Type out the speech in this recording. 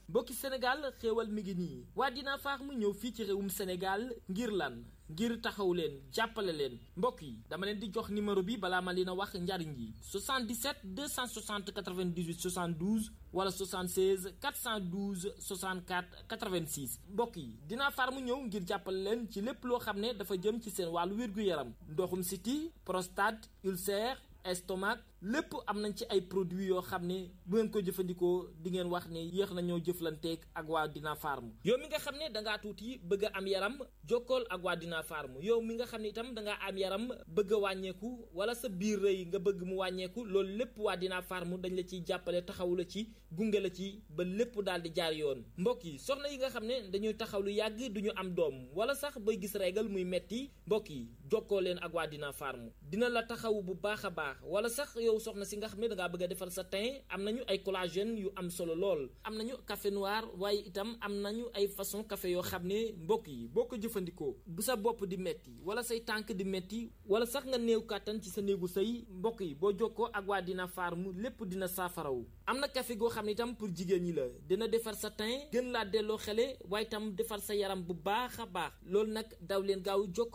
mbokki Sénégal xéewal mi ngi nii waa Dina Farm ñëw fii ci réewum Sénégal ngir lan ngir taxaw leen jàppale leen mbokk yi dama leen di jox numéro bi balaa ma leen a wax njariñ yi 77 260 98 72 wala 76 412 64 86 mbokk yi Dina Farm ñëw ngir jàppale leen ci lépp loo xam ne dafa jëm ci seen wàllu wér-gu-yaram ndoxum siti prostate ulcère estomac lépp am nañ ci ay produits yoo xam ne bu ngeen ko jëfandikoo di ngeen wax ne yéex nañoo jëflanteeg ak waa Dina Farm yow mi nga xam ne dangaa tuuti bëgg a am yaram jokkool ak waa Dina Farm yow mi nga xam ne itam dangaa am yaram bëgg a wàññeeku wala sa biir rëy nga bëgg mu wàññeeku loolu lépp waa Dina Farm dañ la ciy jàppale taxaw la ci gunge la ci ba lépp daal di jaar yoon mbokk yi soxna yi nga xam ne dañuy taxaw lu yàgg duñu am doom wala sax bay gis régal muy metti mbokk yi jokkoo leen ak waa Dina Farm dina la taxaw bu baax a baax wala sax yow soxna si nga xam ne dangaa bëgg a defar sa teint am nañu ay collagène yu am solo lool am nañu café noir waaye itam am nañu ay façon café yoo xam ne mbokk yi boo ko jëfandikoo bu sa bopp di metti wala say tànk di metti wala sax nga néew kàttan ci sa néegu sëy mbokk yi boo jokkoo ak waa Dina Farm lépp dina saafarawu am na café goo xam ne itam pour jigéen ñi la dina defar sa teint gën laa delloo xele waaye itam defar sa yaram bu baax a baax loolu nag daw leen gaaw jokkoo